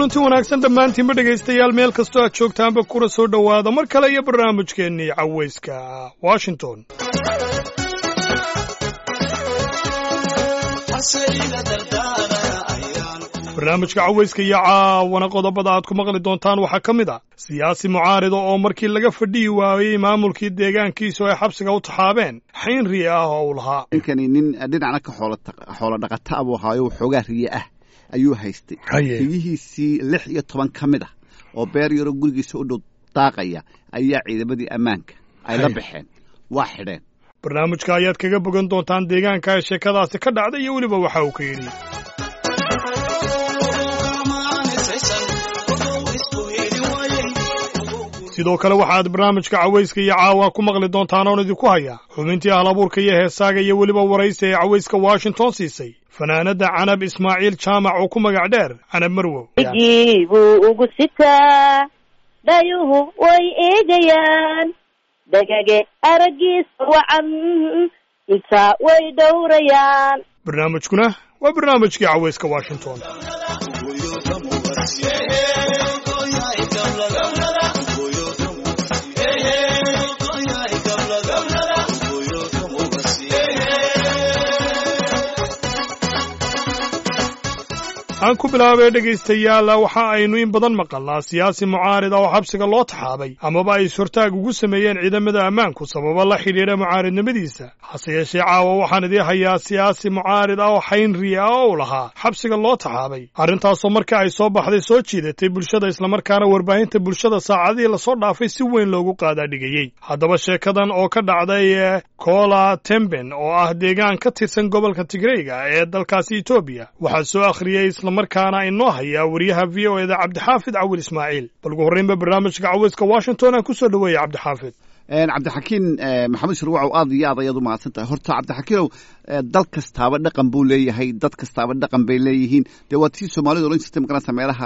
kulanti wanaagsan dhammaantiinba dhegaystayaal meel kastoo aad joogtaanba kuna soo dhowaada mar kale iyo barnaamijkeennii cawayska washington barnaamijka cawayska iyo caawana qodobada aad ku maqli doontaan waxaa ka mid ah siyaasi mucaarida oo markii laga fadhiyi waayey maamulkii deegaankiisu ay xabsiga u taxaabeen xayn riye ah oo uu lahaa ninkani nin dhinacna ka xoolo dhaqata buu ahaayo xoogaa riye ah ayuu haystay riyihiisii lix iyo toban ka mid ah oo beer yaroo gurigiisa u dhow daaqaya ayaa ciidamadii ammaanka ay la baxeen waa xidheen barnaamijka ayaad kaga bogan doontaan deegaanka ee sheekadaasi ka dhacday iyo weliba waxa uu ka yidhi sidoo kale waxaad barnaamijka cawayska iyo caawa ku maqli doontaan oon idinku hayaa xubintii ahlabuurka iyo heesaaga iyo weliba waraysi ee cawayska washington siisay fanaanadda canab ismaaciil jaamac oo ku magac dheer canab marwow gii buu ugu sitaa dhayuhu way eegayaan dhagage araggiisa wacan intaa way dhowrayaan barnaamijkuna waa barnaamijkii cawayska washington aan ku bilaabay dhegaystayaal waxa aynu in badan maqalnaa siyaasi mucaarida oo xabsiga loo taxaabay amaba ay ishortaag ugu sameeyeen ciidamada ammaanku sababa la xidhiidha mucaaridnimadiisa hase yeeshee caawa waxaan idii hayaa siyaasi mucaarid ah oo xayn riye ah oo u lahaa xabsiga loo taxaabay arrintaasoo marka ay soo baxday soo jiidatay bulshada islamarkaana warbaahinta bulshada saacadihii lasoo dhaafay si weyn loogu qaadaadhigayey haddaba sheekadan oo ka dhacday kola temben oo ah deegaan ka tirsan gobolka tigreyga ee dalkaasi etoobiya waxaa soo akhriyey markaana inoo hayaa wariyaha v o eda cabdixaafid cawil ismaaciil bal ugu horreynba barnaamijka cawayska washington aan ku soo dhoweeya cabdixaafid cabdixakiin maxamed shirwacow aad iyo aad ayaad u mahadsan tahay horta cabdixakiinow dal kastaaba dhaqan buu leeyahay dad kastaaba dhaqan bay leeyihiin dee waa tii soomaalida odhan jirtay magaranta meelaha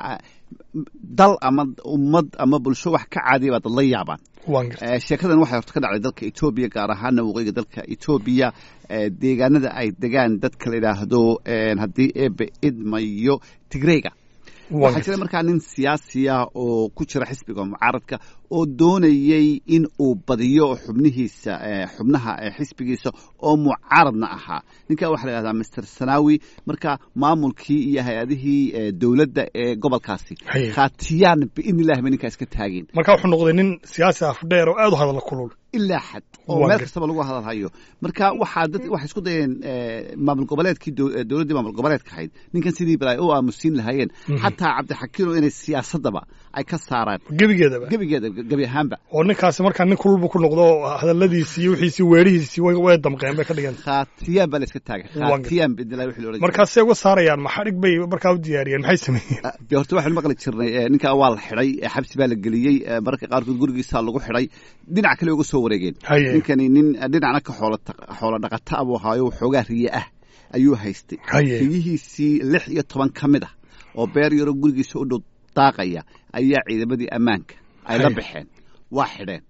dal ama ummad ama bulsho wax ka caadiya baa dad la yaabaan sheekadan waxay horta ka dhacday dalka etoobiya gaar ahaana waqooyiga dalka etoobiya deegaanada ay degaan dadka la yidhaahdo haddii eebe idmayo tigreyga waxaa jira markaa nin siyaasiya oo ku jira xisbiga mucaaradka oo doonayey in uu badiyo xubnihiisa xubnaha xisbigiisa oo mucaaradna ahaa ninkaa waxaa la yhahdaa master sanawi marka maamulkii iyo hay-adihii dowladda ee gobolkaasi khaatiyaan biidni illahi ba ninkaa iska taageen marka wuxuu noqday nin siyaasi afdheer oo aad u hadalla kulul ilaa xad oo meel kastaba lagu hadalhayo marka waxaa dad waxay isku dayeen maamul goboleedkii dowladdii maamul goboleedka ahayd ninkan sidii bal ay u aamusiin lahaayeen xataa cabdixakiino inay siyaasadaba ay ka saaraan gebigeedaba gebigeeda gebi ahaanba oo ninkaasi markaa nin kululbu ku noqdo hadalladiisii iyo wixiisii weerihiisii way damqeen bay ka dhigan khaatiyaan baa la iska taagay khaatiyaan bidilaa wixii la odhan markaasay uga saarayaan maxadhig bay markaa u diyaariyeen maxay sameeyeen de horta waxaynu maqli jirnay ninkaa waa la xidhay xabsi baa la geliyey mararka qaarkood gurigiisaa lagu xidhay dhinac kale uga soo wareegeen ninkani nin dhinacna ka xoolo dhaqata buu ahaayo xoogaa riye ah ayuu haystay riyihiisii lix iyo toban ka mid ah oo beer yaroo gurigiisa u dhow daaqaya ayaa ciidamadii ammaanka ay la baxeen waa xidheen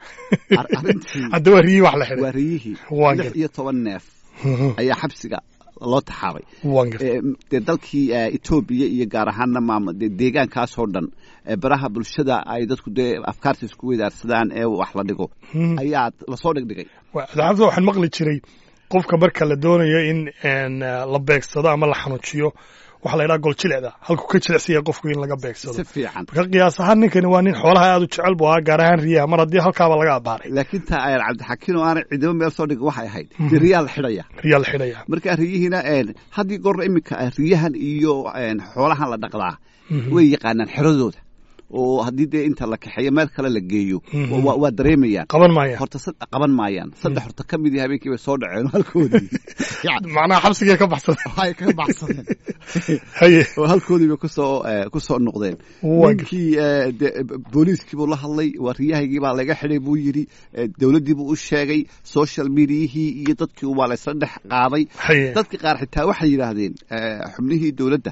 hadda waa riyihii wax la xidhay waa riyihii lix iyo toban neef ayaa xabsiga loo taxaabay dee dalkii etoobiya iyo gaar ahaana maam de deegaankaasoo dhan baraha bulshada ay dadku dee afkaarta isku weydaarsadaan ee wax la dhigo ayaa lasoo dhigdhigay daxafta waxaan maqli jiray qofka marka la doonayo in la beegsado ama la xanuujiyo waxaa la yidhaha gol jilecda halkuu ka jilicsanya qofku in laga beegsado si fiican marka qiyaas ahaan ninkani waa nin xoolaha aad u jecel buu ahaa gaar ahaan riyaha mar haddii halkaaba laga abaaray laakiin taa ayaan cabdixakiin oo aanay ciidamo meel soo dhigin waxay ahayd dee riyaa la xidhaya riyaa la xidhaya marka riyihiina haddii goorna iminka riyahan iyo xoolahan la dhaqdaa way yaqaanaan xeradooda oo haddii dee inta la kaxeeyo meel kale la geeyo waa dareemayaan qaban maayaan horta qaban maayaan saddex horta ka mid habeenkii bay soo dhaceen halkoodii macnaha xabsigay ka baxsadeen ay ka baxsadeen haye oo halkoodii bay kusoo kusoo noqdeen ninkii booliiskii buu la hadlay waa riyahaygii baa laga xidhay buu yidhi dowladdii buu u sheegay social mediayihii iyo dadkii waa laysla dhex qaaday dadka qaar xitaa waxay yidhaahdeen xubnihii dowladda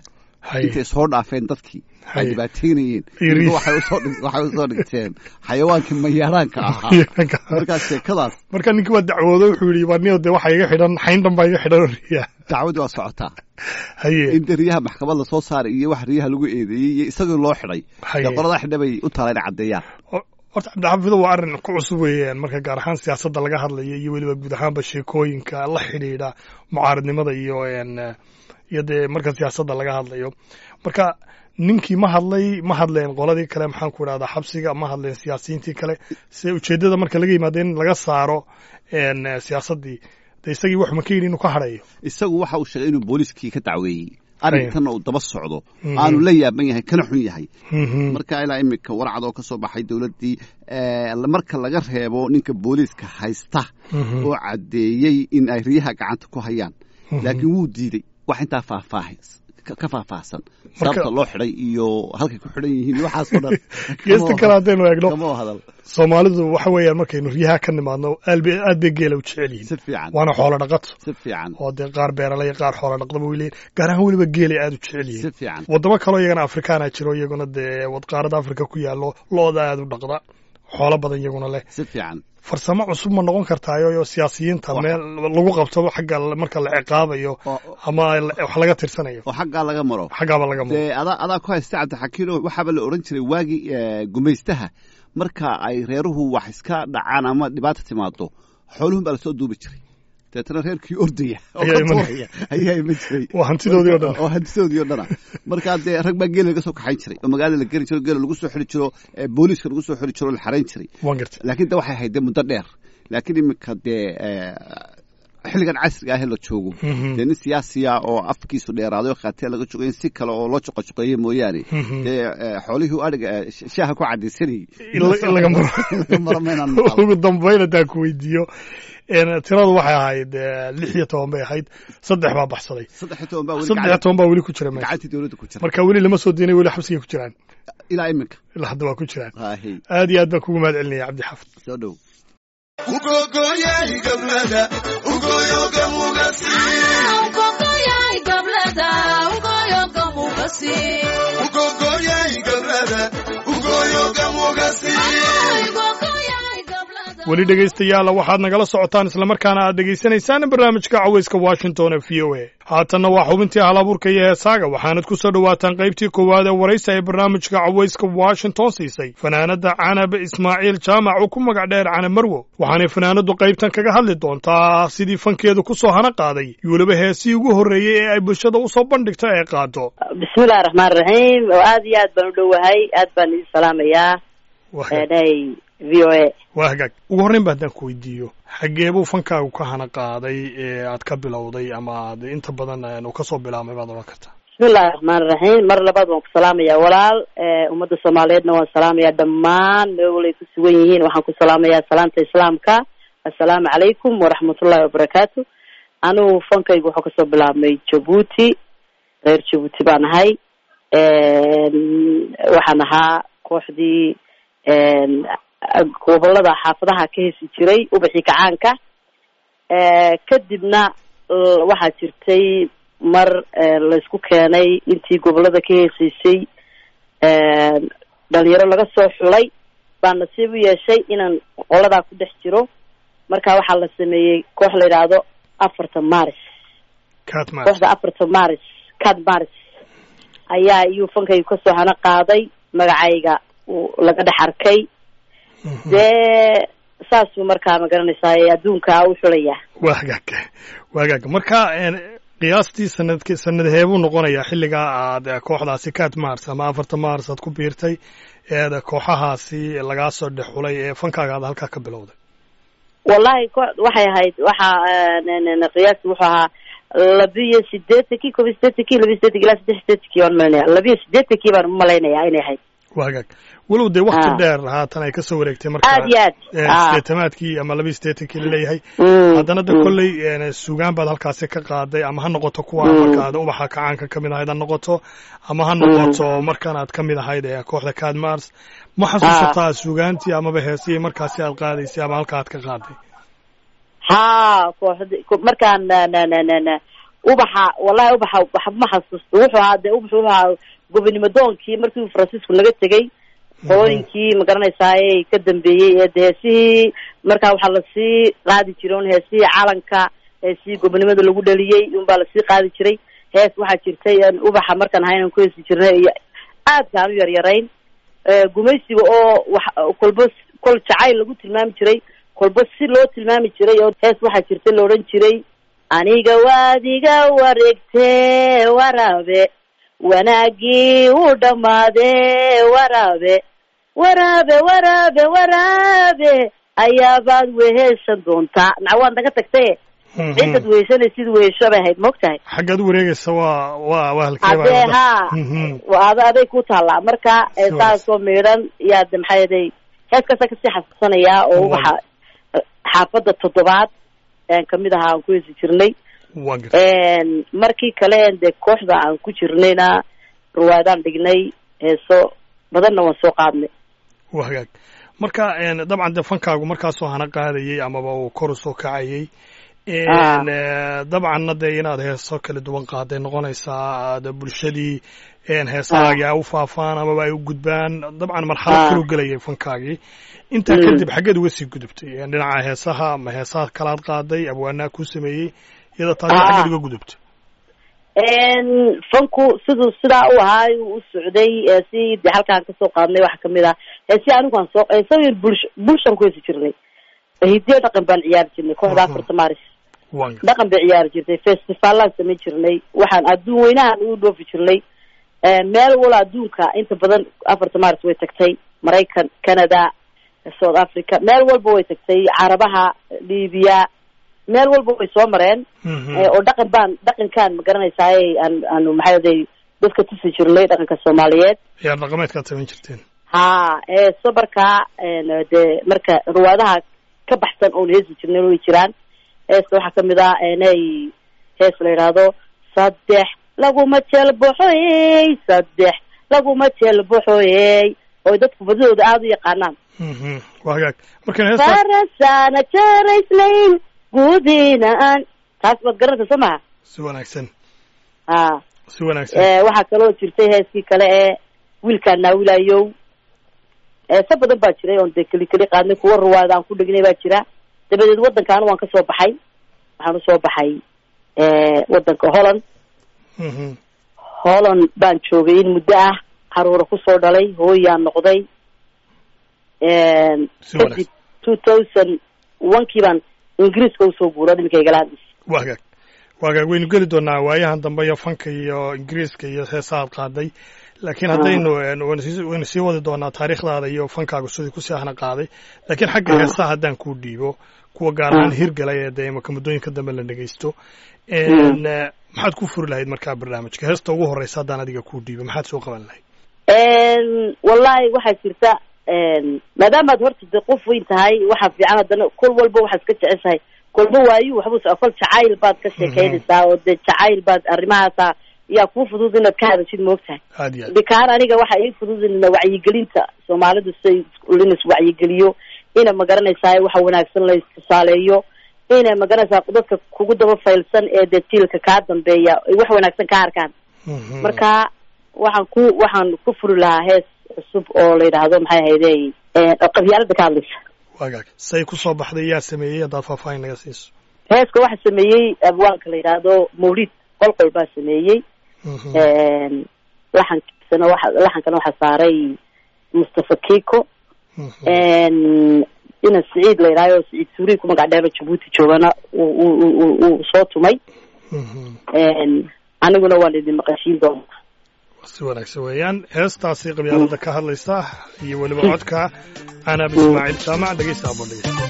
Haye. intay soo dhaafeen dadkii ay Haye. dhibaateynayeen Iyo riis. waxay usoo dhig- waxay usoo dhigteen xayawaankii mayaaraanka ahaa markaas sheekadaas marka ninkii waa dacwoodo wuxuu yidhi waa niyo dee waxaa iga xidhan xayn dhan baa iga xidhan oo riyaa dacwadii waa socotaa haye in dee riyaha maxkamad lasoo saaray iyo wax riyaha lagu eedeeyey iyo isagoo loo xidhay Haye. dee qoladaa xidha bay u taala inay caddeeyaan Hor- horta cabdixafido waa arrin ku cusub weeyaan marka gaar ahaan siyaasadda laga hadlayo iyo weliba guud ahaanba sheekooyinka la xidhiidha mucaaridnimada iyo een, eh, iyo dee marka siyaasadda laga hadlayo marka ninkii ma hadlay ma hadleen qoladii kale maxaan ku idhahdaa xabsiga ma hadleen siyaasiyiintii kale se ujeeddada marka laga yimaado in laga saaro een, eh, siyaasaddii de isagii wax ma ka yidhi inuu ka hadhayo isagu waxa uu sheegay inuu booliiskii ka dacweeyey arrinkanna uu daba socdo Mhm. aanu la yaaban yahay kana xun yahay Mhm. marka ilaa imika warcad oo ka soo baxay dowladdii eh, marka laga reebo ninka booliiska haysta Mhm. oo caddeeyey in ay riyaha gacanta ku hayaan Mhm. laakiin wuu diiday wax intaa faahfaahi ka ka faahfaahsan sababta loo xidhay iyo halkay ku xidhan yihiin iyo waxaasoo dhan geesta kale haddaynu eegno kama hadal soomaalidu waxa weeyaan markaynu riyaha ka nimaadno aad bay aad bay geela u jecel yihiin si fiican waana xoolo dhaqato si fiican oo dee qaar beeralay qaar xoolo dhaqdaba way leeyihin gaar ahaan weliba geelay aad u jecel si yihiin fiican waddamo kaloo iyagana afrikaana jiro iyaguna dee wadqaarada afrika ku yaallo looda aad u dhaqda xoolo badan iyaguna leh si fiican farsamo cusub ma noqon kartaayo iyo siyaasiyiinta Wax- meel lagu qabto xagga marka la ciqaabayo oo ama la- wax laga tirsanayo oo xaggaa laga maro xaggaaba laga maro dee adaa adaa ku haysta cabdixakiino waxaaba la odhan jiray waagii eh, gumaystaha marka ay reeruhu wax iska dhacaan ama dhibaata timaado xooluhun baa lasoo duubi jiray deetana reerkii ordaya oo Ayaa ka iman- tuuraya ayaa iman jiray waa hantidoodii oo dhan oo hantidoodii oo dhana markaa dee rag baa geela laga soo kaxayn jiray oo magaalada la geri jiro geela lagu soo xiri jiro eh, booliiska lagu soo xiri jiro oo la xarayn jiray waan gartay laakiin de waxay ahayd dee muddo dheer laakiin iminka dee eh, xilligan casriga ahee la joogo Mhm. dee nin siyaasiya oo afkiisu dheeraaday oo khaatiya laga jogo in si kale oo loo joqojoqeeye mooyaane Mhm. dee eh, xoolihii u adhiga eh, sh- shaaha ku cadaysanayay In la- in laga maro. In laga maro maynaan maqal. ugu dambayn haddaan ku weydiiyo een, tiradu waxay ahayd eh, lix iyo toban bay ahayd saddex baa baxsaday saddex iyo toban baa weli saddex iyo gacan- toban baa weli ku jira meesha gacantii dowladda ku jira marka weli lama soo deenay weli xabsigay ku jiraan ilaa iminka ilaa hadda waa ku jiraan haahey aad iyo aad baan kugu mahad celinaya cabdi xafid soo dhow ugogoyay gablada ugoyoga mugasi Ugogoyay gablada, ugoyoga mugasi. ugogoyay gablada ugoyoga mugasi Ugogoyay gablada. weli dhegaystayaala waxaad nagala socotaan islamarkaana aad dhegaysanaysaan barnaamijka cawayska washington ee v o a haatanna waa xubintii halabuurka iyo heesaaga waxaanad ku soo dhowaataan qaybtii koowaad ee waraysa ee barnaamijka cawayska washington siisay fanaanadda canab ismaaciil jaamac oo ku magac dheer canab marwo waxaanay fanaanaddu qaybtan kaga hadli doontaa sidii fankeedu ku soo hana qaaday iyo weliba heesii ugu horreeyey ee ay bulshada u soo bandhigto ee qaado bismillahi raxmaan raxiim oo aad iyo aad baan u dhowahay aad baan idin salaamayaa waa hagaag- eedhay v o a waa hagaag ugu horreyn ba haddaan ku weydiiyo xaggee buu fankaagu ka hana qaaday ee aad ka bilowday ama aad inta badan een, uu ka soo bilaabmay baad odhan kartaa bismillahi raxmaan raxiim mar labaad waan ku salaamayaa walaal eh, ummadda soomaaliyeedna waan salaamayaa dhammaan meel walay ku sugan yihiin waxaan ku salaamayaa salaanta islaamka assalaamu calaykum waraxmatullahi wabarakaatu anigu fankaygu wuxuu kasoo bilaabmay jabuuti reer jabuuti baan ahay waxaan ahaa kooxdii een, gobolada xaafadaha ka hesi jiray ubaxii kacaanka Eh, kadibna l- waxaa jirtay mar eh, laysku keenay intii gobolada ka heesiisay dhalinyaro laga soo xulay baa nasiib u yeeshay inaan qoladaa ku dhex jiro marka waxaa la sameeyey koox la yidhaahdo afarta maris catman kooxda afarta maris cad maris ayaa iyuu fankaygu kasoo hana qaaday magacayga uu laga dhex arkay dee saasuu markaa ma garanaysaa adduunka u xulaya waa hagaag waa hagaag marka een, qiyaastii sanadki sanadheebuu noqonayaa xilligaa aad eh, kooxdaasi cat mars ama afarta mars aad ku biirtay eed kooxahaasi lagaa soo dhex xulay ee fankaaga aad halkaa ka bilowday wallahi ko waxay ahayd waxaa qiyaasti wuxuu ahaa labiyo sideetankii kob iyo sideetankii labiyo sideetankii ilaa saddex sideetankii waan malinaya labiyo sideetankii baan umalaynaya inay ahayd waa hagaag walow dee wakti Ah. dheer haatan ay ka soo wareegtay marka aad iyo aad eh, Ah. sideetamaadkii ama labiyo sideetankii laleeyahay Mm, haddana de mm. kolley een, sugaan baad halkaasi ka qaaday ama ha noqoto kuwa Mm. marka aad ubaxa kacaanka ka mid ahayd ha noqoto ama ha noqoto markaan aad ka mid ahayd ee kooxda cad mars ma xasuusataa sugaantii amaba heesihii markaasi aad qaadaysay ama halka aad ka qaaday ha kooxdi ko- markaan na- na- na- na- na- ubaxa wallahi ubaxa wax ma xasuusto wuxuu ahaa dee ubaxu wuxuu ahaa gobonimo doonkii markii francisco naga tegay qolooyinkii ma garanaysaayey ka dambeeyey ee de heesihii markaa waxaa lasii qaadi jiray un heesihii calanka heesihii gobonimada lagu dhaliyey unbaa lasii qaadi jiray hees waxaa jirtay aan ubaxa markaan ahayn aan ku heesi jirnay iyo aadka aan u yaryarayn Eh, gumaysiga oo wax kolba s- kol jacayl lagu tilmaami jiray kolba si loo tilmaami jiray oo hees waxaa jirta la odhan jiray aniga waad iga wareegtee waraabe wanaagii u dhammaadee waraabe waraabe waraabe waraabe ayaabaad weheshan doontaa naca waad naga tagtaye ciddad weheshanaysid wehesho bay ahayd maogtahay xaggaad u wareegaysa waa waa waa halkee baa hadee hadda? haa Mhm. waa ada aday ku taallaa marka eh, Sure. saasoo miidhan yaa de maxaa yeelay heeskaasaa kasii xasuusanayaa oo Wow. waxa xaafadda toddobaad een kamid ahaa aan ku heesi jirnay waa gartay een markii kale dee kooxda aan ku jirnayna ruwaadaan dhignay heeso badanna waan soo qaadnay waa hagaag marka een, dabcan dee fankaagu markaasoo hana qaadayey amaba uu kor u soo kacayey een, eh, dabcanna dee inaad heeso kala duwan qaaday noqonaysaa aad bulshadii een, heesahaagii ay u faafaan amaba ay u gudbaan dabcan marxalad Ah. kaluu gelayay fankaagii intaa Mm. kadib xaggeed uga sii gudubtay Een, dhinaca heesaha ma heesaha kalaad qaaday abwaanaa kuu sameeyey iyada taasi Ah. xaggeed uga gudubtay een fanku siduu sidaa u ahaa u socday ee si de halkaan kasoo qaadnay waxaa kamid ah heesi anigu aan soo heesooyin bulsh bulshaan ku heesi jirnay hidiyo dhaqan baan ciyaari jirnay kooxda Mhm. afarta maaris waa gartay dhaqan bay ciyaari jirtay festivaalaan samayn jirnay waxaan adduun weynahan ugu dhoofi jirnay Eh, meel wala adduunka inta badan afarta maaris way tagtay maraykan canada south africa meel walba way tagtay carabaha libiya meel walba way soo mareen Mhm. Eh, oo dhaqan baan dhaqankaan ma garanaysaay aan aanu maxaa yeelay dadka tusi jirnay dhaqanka soomaaliyeed ciyaar dhaqameedkaad samayn jirteen ha heeso markaa een, dee marka ruwaadaha ka baxsan oon heesi jirnay way jiraan heeska waxaa kamid ah inay hees la yidhaahdo saddex laguma jeelboxoyey saddex laguma jeelboxoyey oo dadku badidooda aada u yaqaanaan Mhm. waa hagaag markan heesta farasaana jaraysnayn gudiina aan taas baad garanaysa soo maha si wanaagsan ha si wanaagsan Eh, waxaa kaloo jirtay heeskii kale ee wiilkaan naawilayow heese badan baa jiray oon dee keli keli qaadnay kuwa ruwaada aan ku dhignay baa jira dabadeed waddankaana waan kasoo baxay waxaan usoo baxay waddanka holland Mhm. holland baan joogay in muddo ah caruura kusoo dhalay hooyaan noqday Si wanaagsan. kadib two thousand one kii baan ingiriiska usoo guura iminka igala hadlaysa waa hagaag waa hagaag waynu geli doonaa waayahan dambe iyo fanka iyo ingiriiska iyo heesahaad qaaday laakiin haddaynu een, waynu sii- waynu sii wadi doonaa taariikhdaada iyo fankaaga sidii kusii ahna qaaday laakiin xagga Ah. heesaha haddaan kuu dhiibo kuwa gaar ahaan Ah. hirgalay ee dee imaka muddooyinka dambe la dhegeysto Een, eh, maxaad ku furi lahayd markaa barnaamijka heesta ugu horeysa haddaan adiga kuu dhiibo maxaad soo qaban lahayd wallahi waxaa jirta maadaamaad horta de qof weyn tahay waxaa fiican haddana kol walba waxaad iska jeceshahay kolba waayu waxba kol jacayl baad ka sheekeynaysaa oo dee jacayl baad arrimahaasa yaa kuu fudud inaad ka hadashid moogtahay aad iyo aad bikaan aniga waxa ii fududina wacyigelinta soomaalidu siday in iswacyigeliyo ina magaranaysaa waxa wanaagsan la istusaaleeyo ina magaranaysaa dadka kugu daba faylsan ee dee jiilka kaa dambeeya ay wax wanaagsan ka arkaan Mhm. marka waxaan ku waxaan ku furi lahaa hees cusub oo la yidhaahdo maxay ahayde oo qabyaalada ka hadlaysa waa hagaag say ku soo baxday yaa sameeyey haddaad faahfaahin naga siiso heeska waxaa sameeyey abwaanka la yidhaahdo mawlid qolqol baa sameeyey Mhm. laxankiisana waxa laxankana waxaa saaray mustafa kiko Mhm. ina siciid la yidhahdo siciid suuriy ku magac dheero jabuuti joogana uu uu- uu uu soo tumay Mhm. aniguna waan idin maqashiin doonaa si wanaagsan weeyaan heestaasi qabyaalada ka hadlaysa iyo weliba codka canab ismaaciil jaamac dhegeysta aboon dhegeysta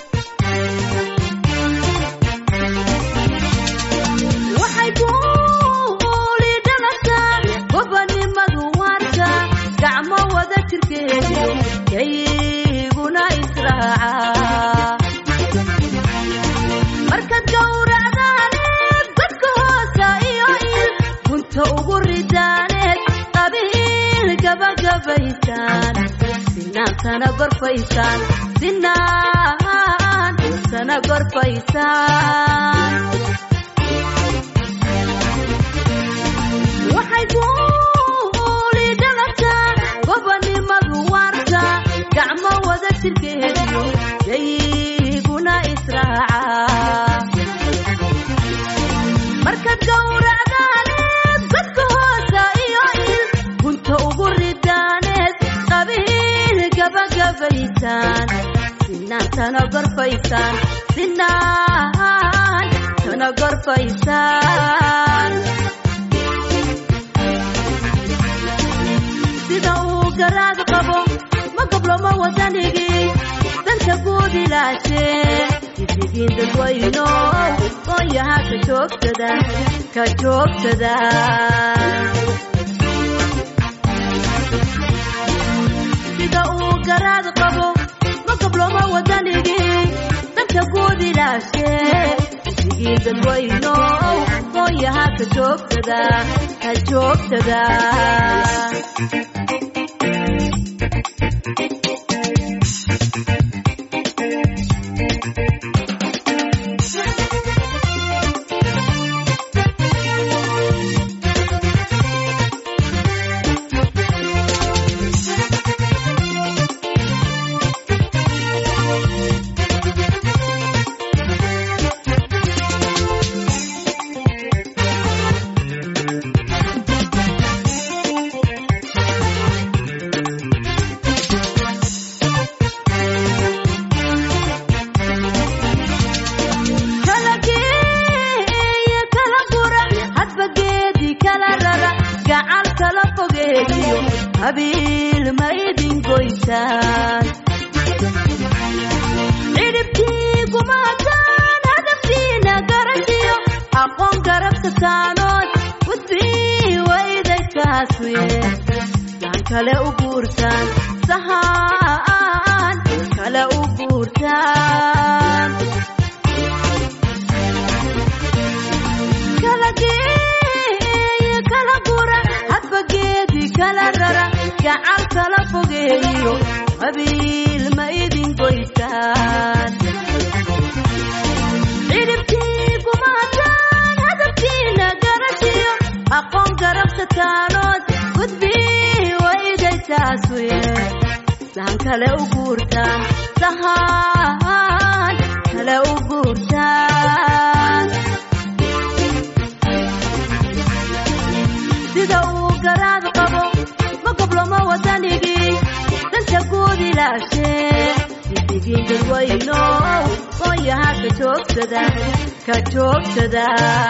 waxay ku liidhanataa gobanimadu waarka gacmo wada jirkeedu kayguna israaca markaad gowracdaaneed dadka hoosa iyo il gunta ugu ridaaneed qabiil gabagabaysaan sinaantana gorfaysaan sinaan sana gorfaysaan way guuli dhalata gobonimadu waarta gacmo wada jirkeediyo yayguna israaca markaad gowracdaaneed godka hoosa iyo il gunta ugu ridaaneed qabiil gabagabaysaan sinaan tana gorfaysaan sinaan tana gorfaysaan sida uu garaad qabo ma gabloma wadanigii danta guud ilaashee isigiin dadwayno qoonyaha ka joogsada ka joogsada sida uu garaad qabo ma gabloma wadanigii danta guud ilaashee isigiin dadwayno qoonyaha ka joogsada ka joogsada kala geeya kala gura hadba geedi kala rara gacal kala fogeeyo habiil ma idin goysaan cidhibtii kumaataan hadaftiina garashiyo aqoon garabka saanood gudbii waydaykaaswe saan kale u guurtaan sahaan kale u guurtaan kala geeya kala gura hadba geedi kala rara gacal kala fogeeyo habiil ma idin goysaan cidhibtii kumaataan hadaftiina garashiyo aqoon garabka taanood gudbii waydaytaas weye saan kale u guurtaan sahaan kale u guurtaan sida uu garaad qabo ma gabloma wadanigii danta guud ilaashee isigiin dadwayno qoonyaha ka joogsada ka joogsada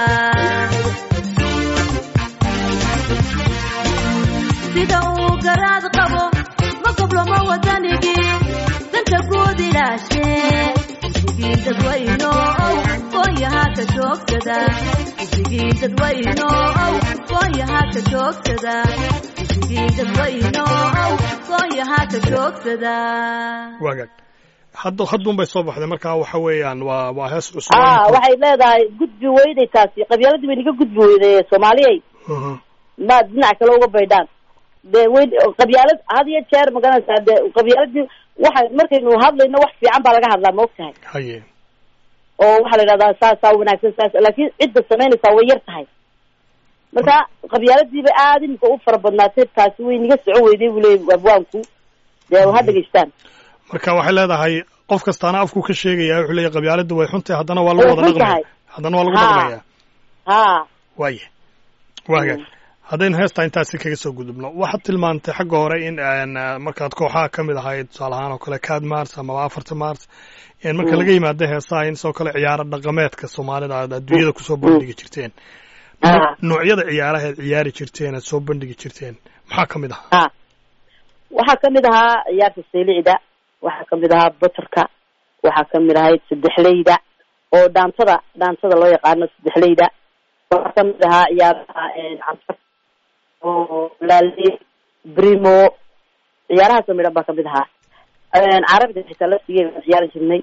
sida uu garaad qabo ma gabloma wadanigii danta guud ilaashee isigiin dadwayno qoonyaha ka joogsada isigiin dadwayno qoonyaha ka joogsada isigiin dadwayno qoonyaha ka joogsada waagaag hadda hadduun bay soo baxday markaa waxa weeyaan waa waa hees cusub ah waxay leedahay gudbi weyday taasi qabyaaladii bay naga gudbi weyday soomaaliyey Mhm. maad dhinac kale uga baydhaan dee weyn qabyaalad had iyo jeer magaranaysaa dee qabyaaladii waxa markaynu hadlayno wax fiican baa laga hadlaa ma og tahay haye oo waxaa la yidhahdaa saasaa wanaagsan saas laakiin cidda samaynaysaa way yar tahay marka qabyaaladiiba aada imika u fara badnaatay taasi way naga socon weyday buu leeyay abwaanku dee ha dhegeystaan marka waxay leedahay qof kastaana afku ka sheegaya wuxuu leeyahay qabyaaladdu way xuntahay haddana waa lagu Way wada xun dhaqmaya tahay. haddana waa lagu Ha. dhaqmaya ha waaye waagaag haddaynu heestaa intaasi kaga soo gudubno waxaad tilmaantay xagga hore in een, eh, markaad kooxaha ka mid ahayd tusaale ahaan oo kale cad mars amaba afarta mars een, marka laga yimaado heesaha in sidoo kale ciyaaro dhaqameedka soomaalida aad adduunyada kusoo bandhigi jirteen ha noocyada ciyaaraha aad ciyaari jirteen aad soo bandhigi jirteen maxaa ka mid ahaa ha waxaa kamid ahaa ciyaarta saylicda waxaa kamid ahaa batarka waxaa kamid ahayd saddexleyda oo dhaantada dhaantada loo yaqaano saddexleyda waxaa kamid ahaa ciyaaraha canfar oo laale brimo ciyaarahaas oo midhan baa kamid ahaa carabiga xitaa laftigee baan ciyaari jirnay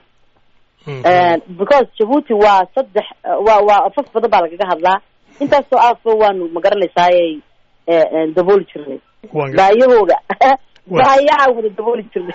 because jabuuti waa saddex waa waa afaf badan baa lagaga hadlaa intaasoo afo waanu magaranaysaayay dabooli jirnay Waan gar- baayahooga Waa. baayaha wada dabooli jirnay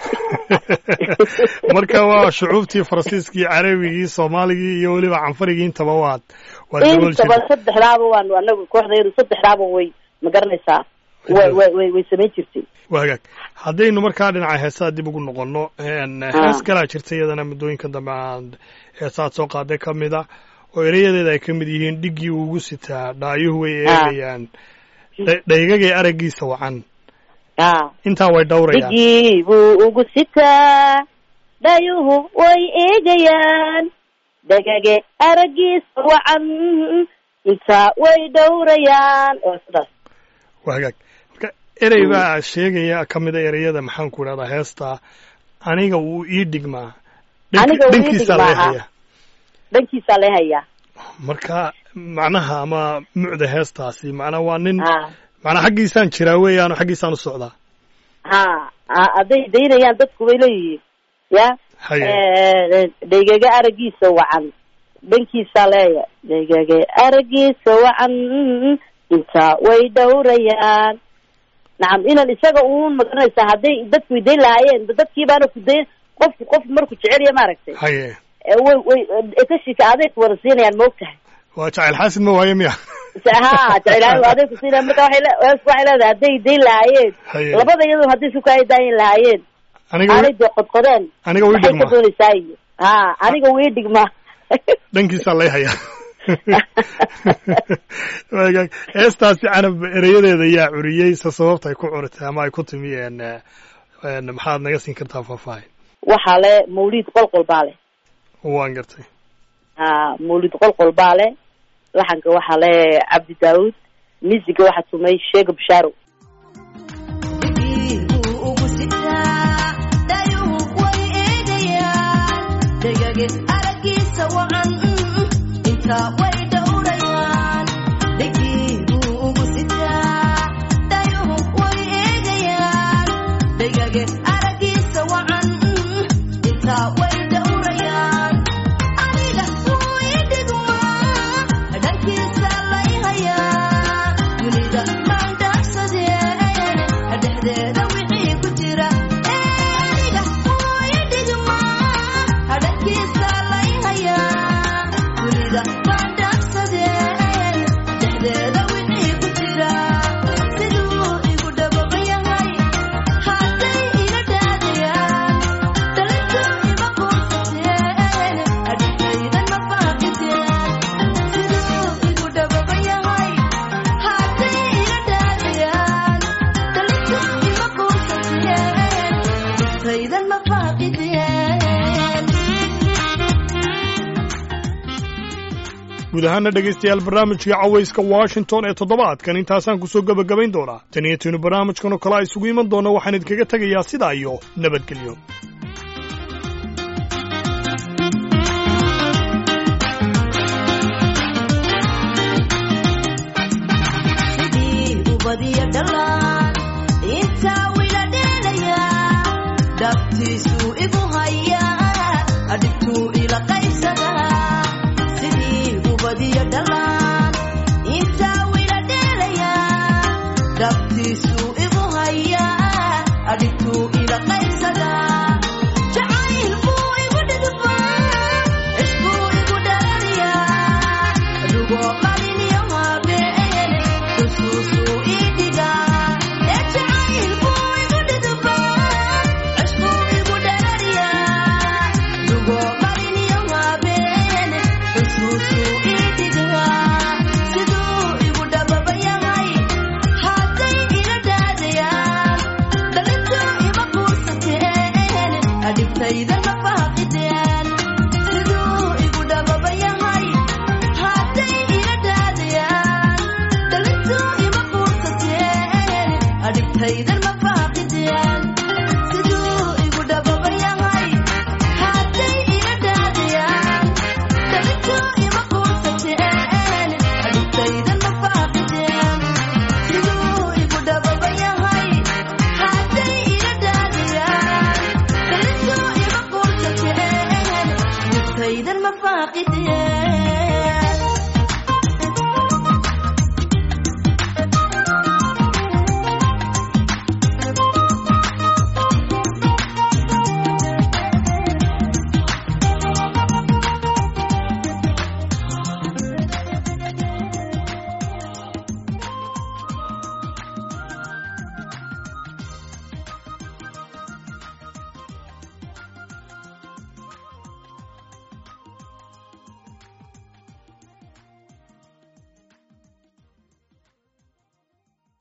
marka waa shucuubtii faransiiskii carabigii soomaaligii iyo weliba canfarigii intaba waad waad dabool intaba jirtay saddexdaaba waanu anagu kooxdayadu saddexdaaba way ma garanaysaa way way way way samayn jirtay waa hagaag haddaynu markaa dhinaca heesaha dib ugu noqono hees kalaa jirta iyadana muddooyinka dambe aan heesaad soo qaaday ka mid a oo erayadeeda ay ka mid yihiin dhiggii uu ugu sitaa dhaayuhu way eegayaan dha- dhaygagay araggiisa wacan a intaa way dhowrayaan dhigii buu ugu sitaa dhayuhu way eegayaan dhagage araggiisa wacan intaa way dhowrayaan oo sidaas waa hagaag marka erey baa sheegaya ka mid a ereyada maxaan ku idhahdaa heesta aniga wuu ii dhigmaa Dhanki- Aniga wuu ii dhankiisaa dhigmaa, laga hayaa dhankiisaa lee hayaa marka macnaha ama mucda heestaasi macnaa waa nin ha macnaa xaggiisaan jiraa weeyaan xaggiisaan u socdaa ha ha- hadday daynayaan dadku way leeyihiin ya haye dhaygaga araggiisa wacan dhankiisaa leeya dhaygaga araggiisa wacan intaa way dhowrayaan nacam inan isaga uun magaranaysaa hadday dadku idayn lahaayeen dadkii baana ku dayn qofku qofku markuu jecelya maaragtay haye ee way way etashika aday ku wada siinayaan ma ogtahay waa jacayl xaasid ma waaye miya ha jeclaan aday ku siinayaan marka waxay le- waxay leedahay hadday dayn lahaayeen haye labada iyadoo hadday suka ay daayin lahaayeen aniga aanay wi- dee qodqodeen aniga wii maxay ka dhigmaa doonaysaa iyo ha aniga wii dhigma dhankiisaa lay hayaa Waa hagaag. heestaasi canab ereyadeeda yaa curiyey se sababta ay ku curitay ama ay ku timi en en maxaad naga siin kartaa faahfaahin waxaa le mawlid qolqol baa le waan gartay ha mawlid qolqol baa le laxanka waxaa le cabdi daawud misiga waxaa tumay sheega bashaaro guud ahaana dhegaystayaal barnaamijkii cawayska washington ee toddobaadkan intaasaan kusoo gebagabayn doonaa tan iyo tiinu barnaamijkan oo kale a isugu iman doona waxaan idinkaga tegayaa sidaa iyo nabadgelyo daftiisu igu hayaa adhigtuu ila qaybsadaa sidii ubadiyo dhalaan intaa wila dheelayaa daftiisu igu hayaa adhigtuu ila qaybsadaa jacayl buu igu dhidbaa cishbuu igu dhalaliyaa adugoo qaliniyo habeene xusuusuu ii dhigaa ee jacayl buu igu dhidbaa cishbuu igu dhalaliyaa adugoo qaliniyo habeene xusuusuu ii dhigaa siduu igu dhababa yahay hadday ila dhaadayaan dhalintuu ima quusateen adhibtayda ma faaqideen siduu igu dhababa yahay hadday ila dhaadayaan dhalintuu ima quusateen adhibtaydan ma faaqideen siduu igu dhababa yahay hadday ila dhaadayaan dhalintuu ima quusateen adhibtaydan ma faaqideen siduu igu dhababa yahay hadday ila dhaadayaan dhalintuu ima quusateen adhibtaydan ma faaqideen